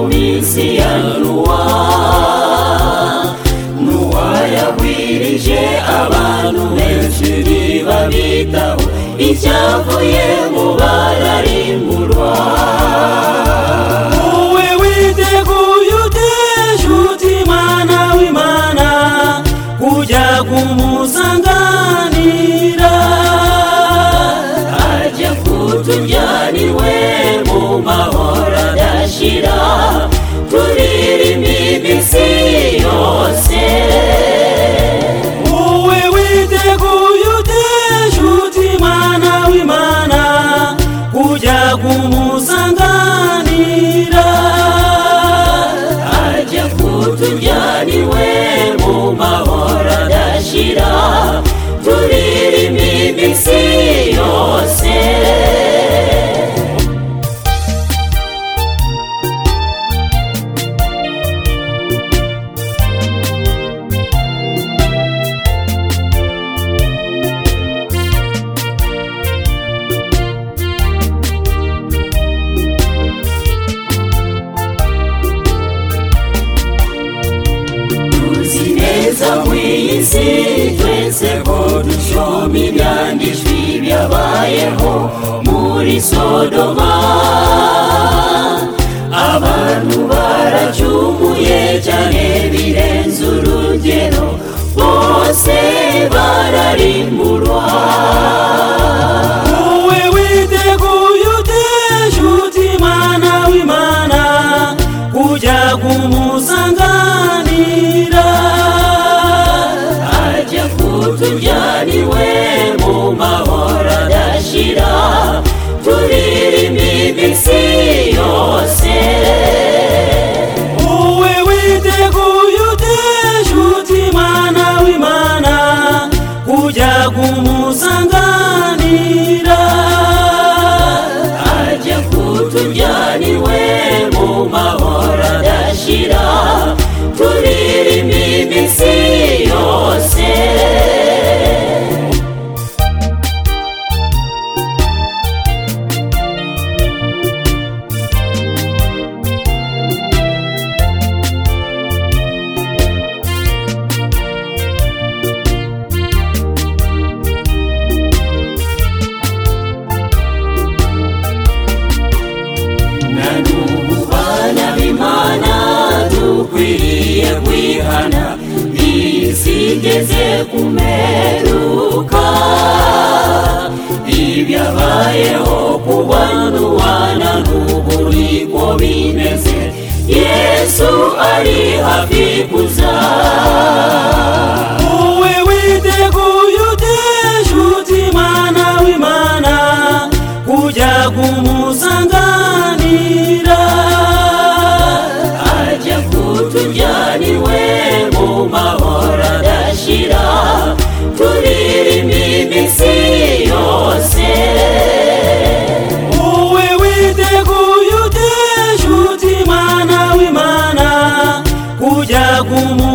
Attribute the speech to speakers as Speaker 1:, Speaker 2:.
Speaker 1: minsi ya nuwa nuwa yagwirije abantu benshi ntibabitaho icyavuye mu bararimburwa wowe witeguye uteje umutimana w'imana kujya kumusanganira ajya kutujyanirwe mu mahoro adashira turirimba iminsi yose wowe witeguye uteje umutimana w'imana kujya kumusanganira ajya kutujyanirwe mu mahoro adashira turirimba iminsi yose tuzi neza w'iyi si twese ko dushoma ibyandijwe byabayeho muri sodoma abantu baracumuye cyane birenze urugero bose bararimburwa wowe witeguye uteje umutimana w'imana kujya kumusanganira ajya kutujyanirwe mu mahoro adashira turirimba iminsi yose wowe witeguye uteje umutimana w'imana kujya kumusanganira ajya kutujyanirwe mu mahoro adashira turirimba iminsi yose na n'ubu bana b'imana dukwiriye kwihana izigeze kumperuka ibyabayeho ku bantu bana n'ubu niko bimeze yesu ari hafi kuza wowe witeguye uteje umutimana w'imana kujya kumusanganira ajya kutujyanirwe mu mahoro adashira turirimba iminsi yose wowe witeguye uteje umutimana w'imana kujya kumusanganira